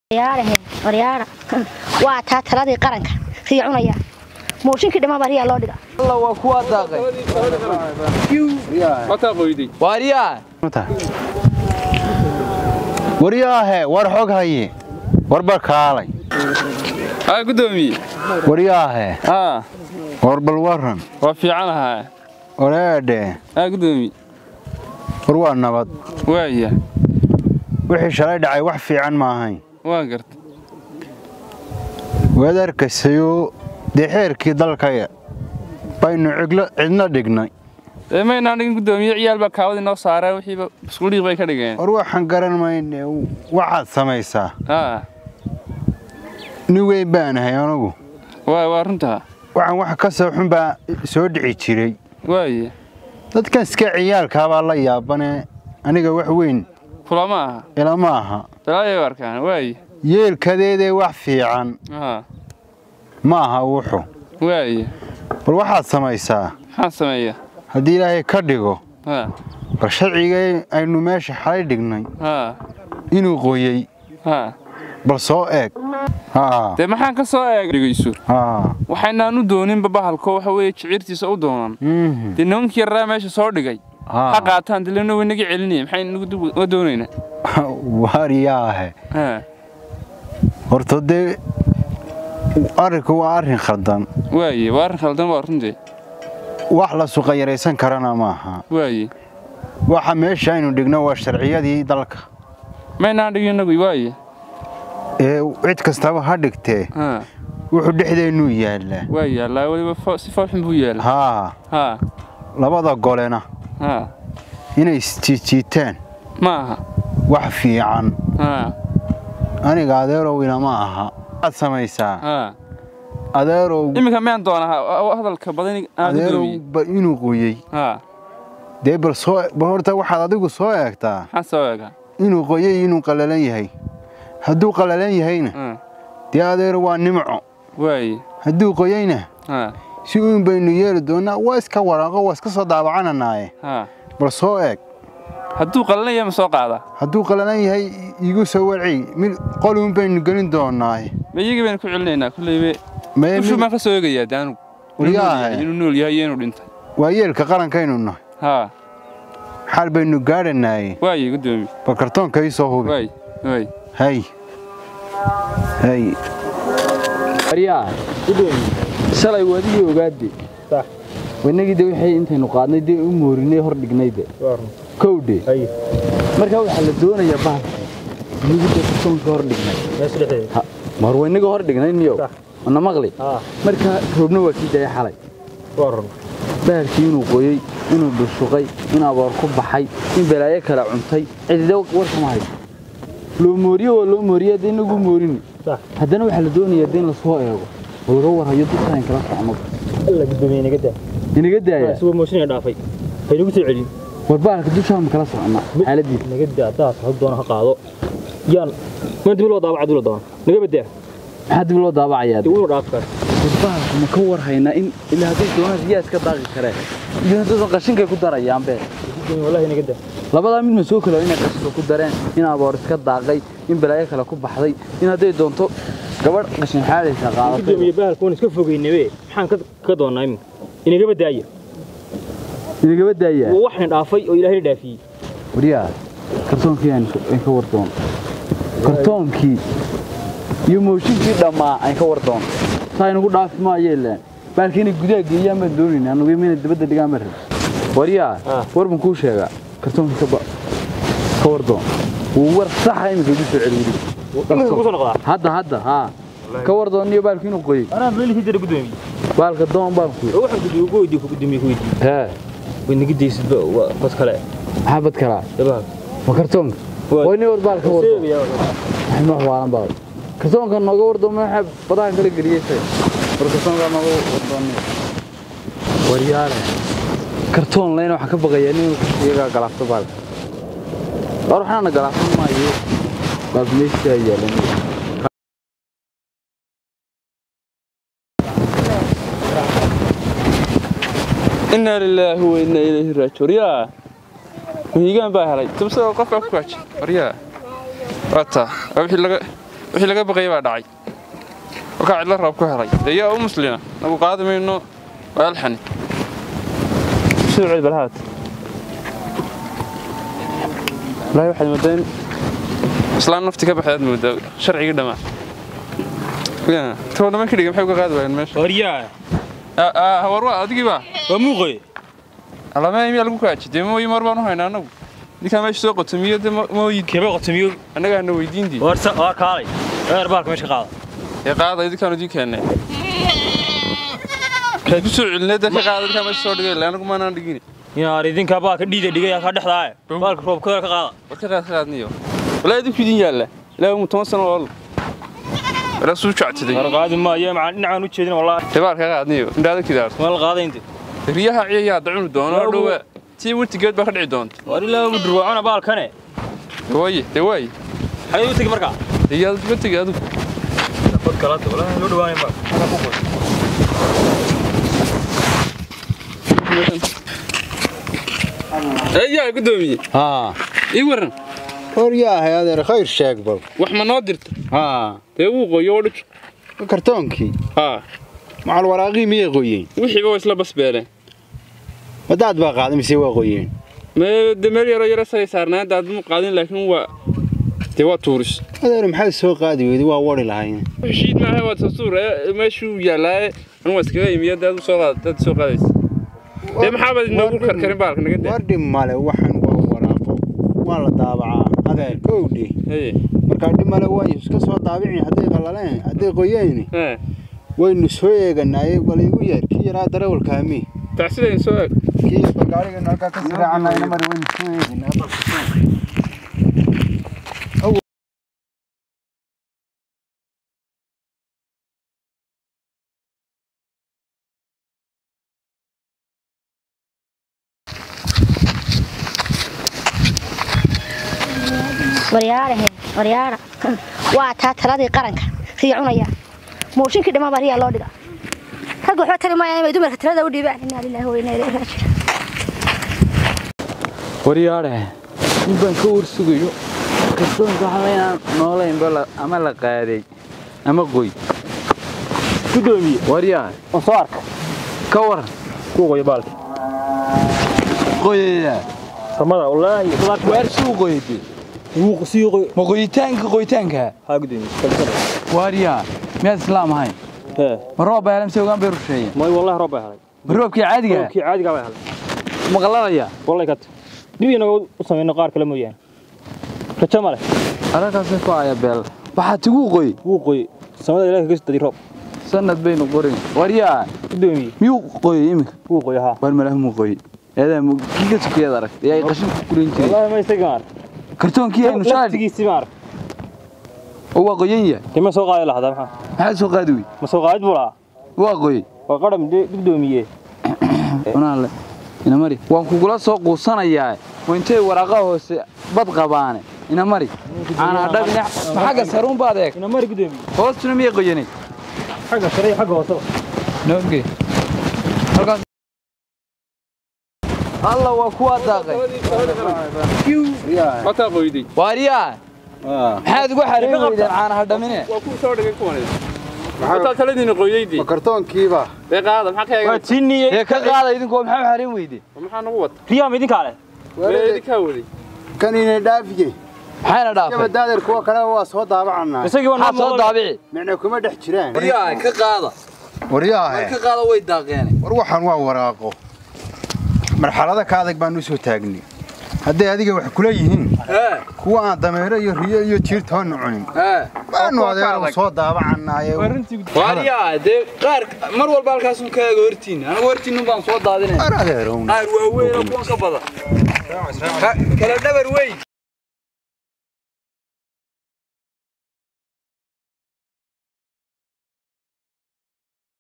waryaarahe waryaara waa taa taladii qaranka riya cunaya mooshinkii dhimaba riyaa loo dhiga alla waa kuwaa daaqay mataa qoyday waaryaa waryaahe war xog haye warbar kaalay haa gudoomiye waryaahe haa war bal waran waa fiican ahaa wareedhe haa gudoomiye war waa nabad waaya wixii shalay dhacay wax fiican ma ahayn waa garta waad arkaysayo dee xeerkii dalkaya baynu ciglo cidna dhignay ee maynaan dhigin gudoomiye ciyaal baa kaawadi noo saaree wixiiba iskuudhiiq bay ka dhigeen war waxaan garan mayne waxaad samaysaa haa nin weyn baanahay anugu waa waa runtaa waxaan wax ka soo xun baa soo dhici jiray waaya dadkan iska ciyaalkaabaa la yaabane aniga wax weyn kulama aha ilama aha dalaayay u arkaan waaya yeelkadeedee wax fiican haa ma aha wuxu waaya bal waxaad samaysaa maxaan sameeya haddii ilaahay ka dhigo haa bal sharciga aynu meesha xalay dhignay haa inuu qoyey haa bal soo eeg haa dee maxaan ka soo eeg dhigayso haa waxaynaan u dooninba bahalko waxa weeye jicirtiisa u doonan mhm, dee nimankii yarraa meesha soo dhigay ha haa qaataan dilena way naga celinaya maxaynu doonaynaa waryaahe haa horta dee arrinku waa arrin khaldan waaye waa arrin khaldan waa runtee wax la suqayaraysan karana maaha waaye waxa meesha aynu dhigno waa sharciyadii dalka maynaan dhigin inagu waaye ee cid kastaba ha dhigtee haa wuxuu dhexdeennuu yaallaa waa yaallaa weliba fo- si foolxun buu yaallaa haa haa labada golena haa inay isjiijiitaan ma aha wax fiican haa aniga adeerow ilama aha waxaad samaysaa haa adeerow iminka miyaan doonaa hadalka badan aan adeerow gudoomiye ba inuu qoyey haa dee bal soo bal horta waxaad adigu soo eegtaa maxaan soo eegaa inuu qoyey inuu qallalan yahay hadduu qallalan yahayna haa dee adeero waa nimco waaye hadduu qoyeyna haa si uun baynu yeeli doonnaa waa iska waraaqo waa iska soo daabacananaaye haa bal soo eeg hadduu qalanaya ma soo qaadaa hadduu qallalan yahay iigu soo warci mid qoluun baynu gelin doonnaaye ma iyagii baynu ku celinaynaa kulleybe Mee ushu mid- baan ka soo eegayaa de anugu Inuu nool Waryaha. yahay, inuu nool yahay iyo inuu dhintay waa yeelka qarankaynu nahay haa xal baynu gaadhanaaye waaye gudoomiye bal kartoonka ii soo hubi waaye waaye hay hay waaryaa shalay wadigii ogaade wanagii de wixii intaynu qaadnay dee u moorinay hor dhignay de kowdhe markaa waxaa la doonayaa bahalka inagu de kartoonka hor dhignay Ha, mar waynaga hor dhignay niyow mana maqli markaa roobna waa kii daya xalay bahalkii inuu qoyey inuu dhushuqay in aboor ku baxay in balaayo kale cuntay cidide warkama hayso loo mooriyo waa loo mooriya de inagu moorini haddana waxaa la doonayaa de in lasoo eego oo laga warhayo dushaan kala socno alla gudoomiye inaga daa inaga daaya suwa mooshinaya dhaafay haynagu soo celin war bahalka dushaan ma kala socona xaaladiisa naga daa daas ha doona ha qaado yaan ma dib loo daabaca dib loo doona naga badaa maxaa dib loo daabacayaa dib loo dhaaf kar war bahalka ma ka warhaynaa in ilaa hadday doonaan riyaa iska daaqi kareen iyo haddaysan qashinkay ku darayaan bee gudoomiye wallahi naga daa labadaa mid ma soo kalo inay qashinka ku dareen in aboor iska daaqay in balaayo kale ku baxday in hadday doonto gabadh qashin xaalaysa qaadatay gudoomiye bahalka waan iska fogeynabe maxaan ka ka doonaa iminka inaga badaaya inagaba daayaa waa waxaan dhaafay oo ilaahay dhaafiyey waryaa kartoonkii aan aan ka wardoon kartoonkii iyo mooshinkii dhammaa aan ka wardoon saa inagu dhaafi maayo ilaan baalka inay gudaha geeyaan baan doonayna anugu imina dabadda dhigaan baan rabay waryaa Ah. war baan kuu sheegaa kartoonkii ka ba ka wardoon wuu war saxa iminka igu soo celi iminka ku soo noqdaa hadda hadda haa ka wardoon iyo baalka inuu qoyey anaa meelihii jira gudoomiye baalka doon baan ku oo waxaan gudoomiye ku weydiiye ku gudoomiye ku weydiiye hee way naga daysid waa bas kale maxaa bad kalaa dabaha ma kartoonka Waa- waa inay war baal ka wardoon seegaya waxay wax waalan baa kartoonka nooga wardoon waxa badahan kala geliyeysay war kartoonka nooga wardoon waryaale kartoon leen waxa ka baqaya nin iyaga galaafto baalka war waxaana galaafsan maayo baalka meesha yaalan inaa lilaahi wa inaa ilayhi raajiun yaa mahiigaan baa helay tubsada qof baa ku kaajay waryaa waa taa waa wixii laga wixii laga baqayay baa dhacay kolkaa cidlo roob ku helay dee yaa u muslina nagu qaadi mayno waa alxani soo celi balhaad wallaahi waxaad moodaa in islaan nafti ka baxdaad moodaa sharcigii dhammaa too dhaman ka dhiga maxay uga qaadi waayeen meesha waryaa war waa adigii baa waa muuqoy alama miyaa lagu kaaji dee mooyi mar baan u haynaa anagu ninkaa meesha soo qotomiyo dee mooyi keba qotomiyo annagaa na weydiindii warsa waa kaalay eer baalka meesha ka qaada ee qaada idinkaan idin keennay kaad ku soo celinay dee ka qaada idinkaa meesha soo dhigay anagu maanaan dhigin yaar idinkaa baalka dhiida dhigay ka dhexdaaye baalka roobkooda ka qaada war ka qaad ka qaadniyo walaa idinku idin yaalla ilaa mu toban sano oo walaa suu jactiday war qaadi maayo macaan dhinacaan u jeedin wallaahi dee baal ka qaadniyo indhaada kidaarto waa la qaaday inte riyaha ciyayaa dacunu doono oo dhowa tii wurtigeed baa ka dhici doonta war ilaa u durwaacona baalkane waaye dee waaye xagee u tegi markaa dee yaad uga tegi adigu fod kalata wallaahi loo dhawaanay ma eeyaa gudoomiye haa ii waran hor yaahay adeer khayr sheeg bal wax ma noo dirta haa dee wuu qoyo oo dhuj kartoonkii haa macal waraaqii miyay qoyeen wixiiba waa isla basbeeleen wadaad baa qaaday mise waa qoyeen mee de meel yaroo yaro sagay saarnaan daad mu qaadin laakiin waa dee waa tuuris adeer maxaad soo qaadi weyday waa wari lahayn heshiid maaha waa tasuur meeshuu yaallaaye anu waa iskaga imiya dee adu soo qaad dad soo qaadaysa dee maxaabaad inoogu karkarin baalka naga dee wardhi male waxan waa waraaqo waa la daabacaa adeer kowdhi Haye, markaa dhib male waa iska soo daabicin hadday qallaleen hadday qoyeen haa. waynu soo eeganaaye bal igu yeer kii yaraa darawalkaami tacsidayn soo eg kii balgaarigana halkaa ka siraacanaayna mari waynu soo eeganaa waryaarahe waryaara waa taa taladii qaranka riya cunaya mooshinkii dhammaan baa riyaa loo dhiga ragga waxba tari maayaan inay dumarka talada u dhiibaan inaa lilaahi wa inaa ilayhi raajicuun waryaadhe nin baan ka warsugayo kalsoonka waxba inaan noolaynba la- ama la qaaday ama qoy gudoomiye waryaadhe waan soo arka ka waran kuu qoyo baalka qoyaya samada wallaahi baalka waar suu qoyade wuu sii qoy ma qoyitaanka qoyitaanka haa gudoomiye waaryaa miyaad islaam ahayn hee ma roob baa helamse ogaan bay rusheeyeen may wallahi roob bay helay ma roobkii caadiga roobkii caadiga bay helay ma qalalaya wallahi kat dib inaga u samayno qaar kale mooyaane rajo ma leh arrinkaasay ku aya beel waxaa tigu qoy wuu qoy samada ilaahi kaga soo dadi roob sanad baynu qorin waryaa gudoomiye miyuu qoyay iminka wuu qoy haa waar malaha muu qoyay eedaa mu kii ka tukayaad aragtay ee ay qashin ku gurin jiray wallahi ma isaga maar kartoonkii aynu shaadhi laftigiisii maar oo waa qoyan yahay kima soo qaadi lahdaa maxaa maxaad soo qaadi wey ma soo qaadid buu lahaa waa qoyay waa qadham de- gudoomiye cunaale inamari waan kugula soo quusanayaa oo intay waraaqa hoose bad qabaane inamari aanaa dhabine ma xagga saruun baad eeg ina mari gudoomiye hoostuna miyay qoyanay xagga sare iyo xagga hooseba noge halkaas alla waa kuwaa daaqay mataa qoyday waaryaa maxaad ugu xareyn weydeen caanaha dhamine waa kuu soo dhigay kuwan mataa taladiina qoydaydii ma kartoonkiiba dee qaada maxaa ka waa eega tinniyey ee ka qaada idinkoo maxaa u xareyn weyde maxaa nagu wata riyaam idinkaa leh ee idinkaa waday kan inay dhaafiye maxayna dhaafay gabadaadeer kuwa kale waa soo daabacanaa isagii waa maxaad soo daabici micna kuma dhex jiraan waryaa ka qaada waryaahe ka qaada way daaqeene war waxaan waa waraaqo marxalada ka adag baan u soo taagnay hadday adiga wax kula yihiin ee kuwa aan dameero iyo riyo iyo jiirtoonna cunin ee baanu adeer soo daabacannaaye waaryaa dee qaar mar walba halkaasun ka eego hortiin anigu hortiin baan soo daadinay ar adeerown qaar waaweyn oo kuwan ka badan kala dhabar weyn